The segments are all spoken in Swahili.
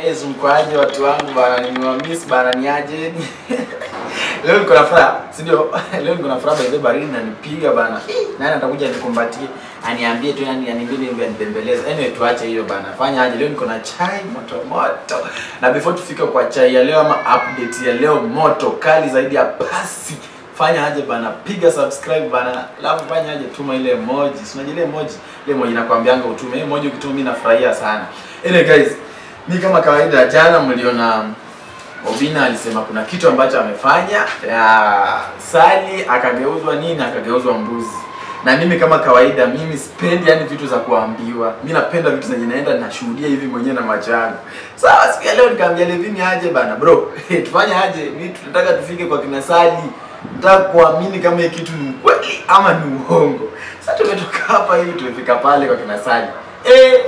Guys, mkoaje watu wangu bana, nimewamiss bana, niaje? Leo niko na furaha, si ndio? Leo niko na furaha by the way, baridi inanipiga bana. Nani atakuja nikumbatie, aniambie tu yani aniambie ndio anibembeleze. Anyway, tuache hiyo bana. Fanya aje? Leo niko na chai moto moto. Na before tufike kwa chai ya leo ama update ya leo moto kali zaidi ya pasi. Fanya aje bana, piga subscribe bana. Alafu fanya aje, tuma ile emoji. Si unajua ile emoji? Ile emoji nakwambianga utume. Ile emoji ukituma mimi nafurahia sana. Anyway guys, mi kama kawaida jana mliona Obina alisema kuna kitu ambacho amefanya ya Sali akageuzwa nini akageuzwa mbuzi. Na mimi kama kawaida mimi sipendi yani vitu za kuambiwa. Mimi napenda vitu zenye naenda nashuhudia hivi mwenyewe na macho yangu. Sawa, siku ya leo nikamwambia Levini aje bana bro. tufanye aje? Mimi tunataka tufike kwa kina Sali. Nataka kuamini kama hii kitu ni ukweli ama ni uongo. Sasa tumetoka hapa hivi tumefika pale kwa kina Sali. Eh,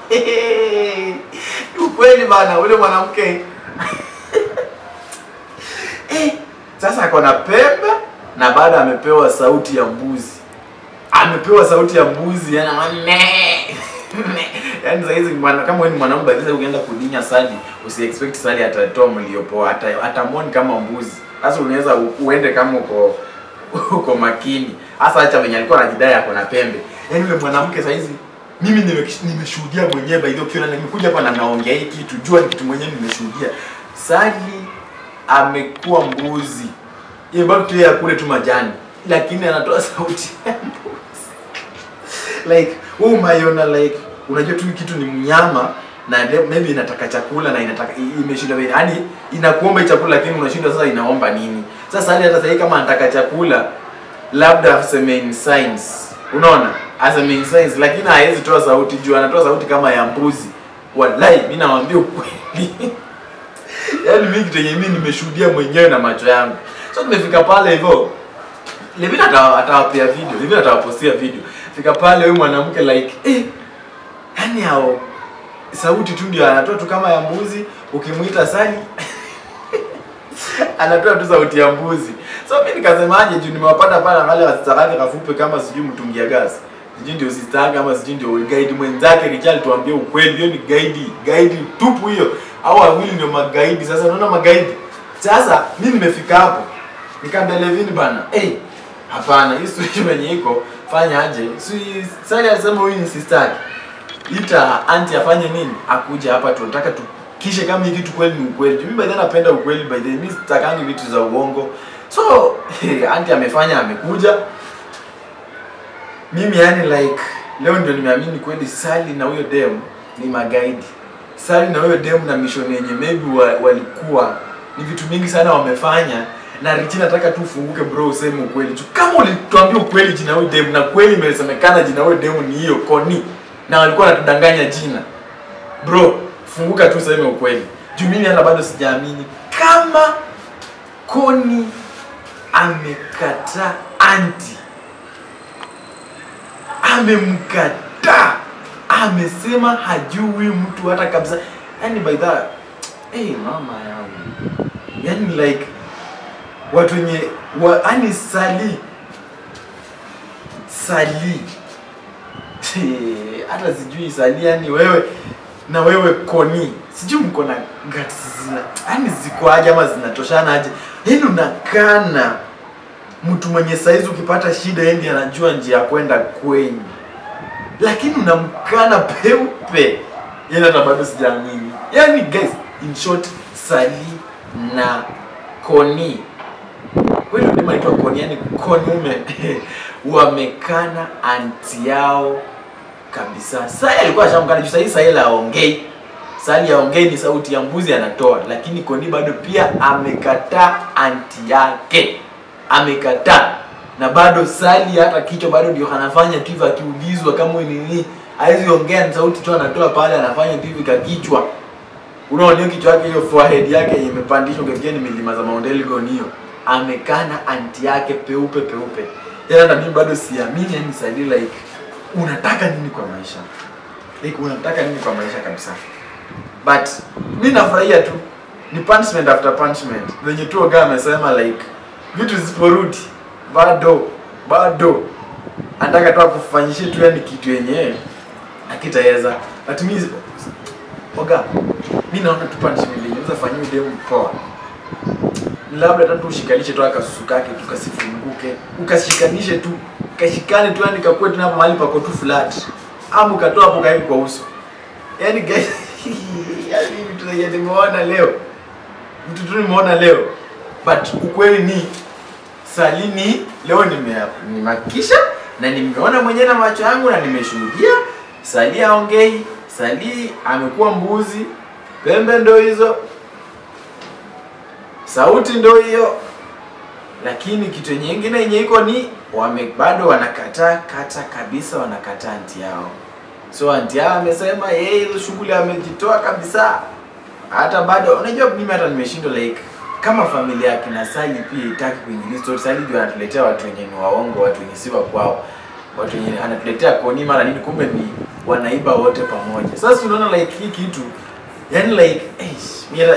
ni ukweli bana, ule mwanamke eh, sasa ako na pembe na bado amepewa sauti ya mbuzi, amepewa sauti ya mbuzi yani ame yani saa hizi mwana- kama wewe ni mwanaume basi ukienda kudinya Sali usi expect Sali atatoa mlio poa, ata atamoni kama mbuzi. Sasa unaweza u- uende kama uko uko makini, hasa acha venye alikuwa anajidai ako na pembe. Yani yule mwanamke saa hizi mimi nime- nimeshuhudia mwenyewe by the way, ukiona nimekuja hapa na naongea hii kitu, jua ni kitu mwenyewe nimeshuhudia. Sali amekuwa mbuzi, yeye bado tu yeye akule tu majani, lakini anatoa sauti ya mbuzi like wewe umaiona like unajua tu hii kitu ni mnyama na le- maybe inataka chakula na inataka i- imeshinda vile yani inakuomba hii chakula lakini unashindwa sasa inaomba nini sasa hali hata sasa kama anataka chakula labda aseme in science unaona aseme in science lakini hawezi toa sauti juu anatoa sauti kama ya mbuzi wallahi mimi nawaambia ukweli yaani mimi kitu yenye mimi nimeshuhudia mwenyewe na macho yangu so tumefika pale hivyo Levina atawa- atawapea video, Levina atawapostia video. Fika pale huyu mwanamke like eh, yani hao sauti tu ndio anatoa tu kama ya mbuzi, ukimuita Sali anatoa tu sauti ya mbuzi. So mimi nikasemaje juu nimewapata pale na wale wasitaka kafupe kama sijui mtungia gas. Sijui ndio sistaka kama sijui ndio guide mwenzake Richard tuambie ukweli hiyo ni guide, guide tupu hiyo. Au wawili ndio magaidi. Sasa unaona magaidi. Sasa mimi nimefika hapo. Nikamwambia Levin bana, eh hey, hapana, hii switch venye iko fanya aje? Si Sali alisema huyu ni sister yake. Ita anti afanye nini? Akuja hapa tunataka tukishe kama hii kitu kweli ni ukweli. Mimi by the way napenda ukweli by the way. Mimi sitakangi vitu za uongo. So, anti amefanya amekuja. Mimi yani like leo ndio nimeamini kweli Sali na huyo dem ni magaidi. Sali na huyo dem na mission yenye maybe wa, walikuwa ni vitu mingi sana wamefanya na Richi nataka tu ufunguke bro useme ukweli. Juu kama ulituambia ukweli jina huyo dem na kweli imesemekana jina huyo dem ni hiyo Koni na walikuwa wanatudanganya jina. Bro, funguka tu useme ukweli. Juu mimi hata bado sijaamini kama Koni amekataa anti amemkataa amesema hajui mtu hata kabisa yani by that hey, mama yangu yani like watu wenye wa, yani sali sali hata sijui sali yani wewe na wewe koni sijui mko na guts zina yani ziko aje ama zinatoshana aje yani unakana mtu mwenye saizi ukipata shida yeye ndiye anajua njia ya kwenda kwenyu lakini unamkana peupe yani hata bado sijaamini yani guys in short sali na koni kweli udema naitwa koni yani konume wamekana anti yao kabisa sali alikuwa ashamkana juu sahii sahili aongei sali aongei ni sauti ya mbuzi anatoa lakini koni bado pia amekataa anti yake amekataa na bado sali hata kichwa bado ndio anafanya tu hivi akiulizwa kama huyu ni nini hawezi ongea ni sauti tu anatoa pale anafanya tu hivi kakichwa unaona hiyo kichwa yake hiyo forehead yake yenye imepandishwa ukifikia ni milima za Mount Elgon hiyo amekana anti yake peupe peupe yana na mimi bado siamini yani sali like unataka nini kwa maisha like unataka nini kwa maisha kabisa but mi nafurahia tu ni punishment after punishment venye tu oga amesema like vitu zisiporudi bado bado anataka tu akufanyishe tu yani kitu yenyewe akitaweza but mi oga mi naona tu punishment yenye unaweza fanyia demu poa Ni labda hata tu ushikanishe tu akasusu kake tu kasifunguke ukashikanishe tu kashikane tu yani kakue tu hapo mahali pako tu flat ama ukatoa hapo karibu kwa uso yani guys yani vitu zenye nimeona leo vitu tu nimeona leo but ukweli ni salini leo nime- nimehakikisha na nimeona mwenyewe na macho yangu na nimeshuhudia sali aongei sali amekuwa mbuzi pembe ndo hizo sauti ndo hiyo lakini kitu nyingine yenye iko ni wame bado wanakataa kata kabisa wanakataa anti yao so anti yao amesema yeye hizo shughuli amejitoa kabisa hata bado unajua mimi hata nimeshindwa like kama familia yake na Sally pia itaki kuingilia story Sally ndio anatuletea watu wenye ni waongo watu wenye si wa kwao watu wenye anatuletea koni mara nini kumbe ni wanaiba wote pamoja sasa unaona like hii kitu yani like eish mira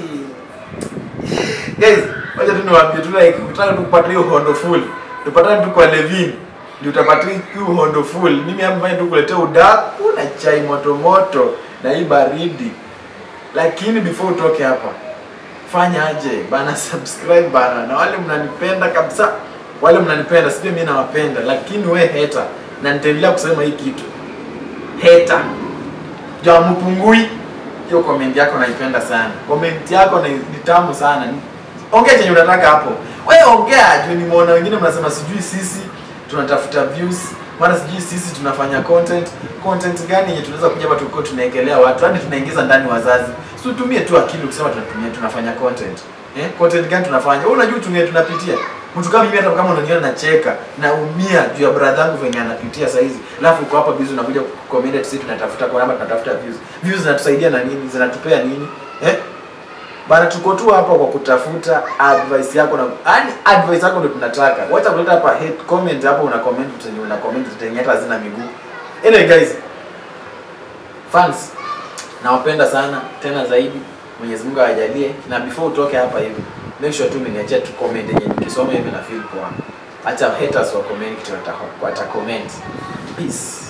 guys wacha tu niwaambie tu like ukitaka tu kupata hiyo hondo full tupatane tu kwa Levin ndio utapata hiyo hondo full mimi hapa tu kuletea udaku na chai moto moto na hii baridi lakini before utoke hapa fanya aje bana subscribe bana na wale mnanipenda kabisa wale mnanipenda sijui mimi nawapenda lakini we heta na nitaendelea kusema hii kitu heta ja mpungui hiyo comment yako naipenda sana comment yako ni, ni tamu sana Ni- ongea chenye unataka hapo we ongea juu nimeona wengine mnasema sijui sisi tunatafuta views mara sijui sisi tunafanya content content gani yenye tunaweza kuja hapa tulikuwa tunaekelea watu hadi tunaingiza ndani wazazi si utumie tu akili ukisema tunatumia tunafanya content eh content gani tunafanya wewe unajua tunge tunapitia mtu kama mimi hata kama unaniona nacheka naumia juu ya brother yangu venye anapitia saa hizi alafu uko hapa busy unakuja comment sisi tunatafuta kwa namba tunatafuta views views zinatusaidia na nini zinatupea nini eh bana tuko tu hapa kwa kutafuta advice yako na yani advice yako ndio tunataka wacha kuleta hapa hate comment hapo una comment vitu zenye una comment vitu zenye hata hazina miguu anyway guys fans nawapenda sana tena zaidi Mwenyezi Mungu awajalie na before utoke hapa hivi make sure tu umeniachia tu comment yenye nikisoma hivi na feel poa acha haters wa comment kitu wata, wata comment peace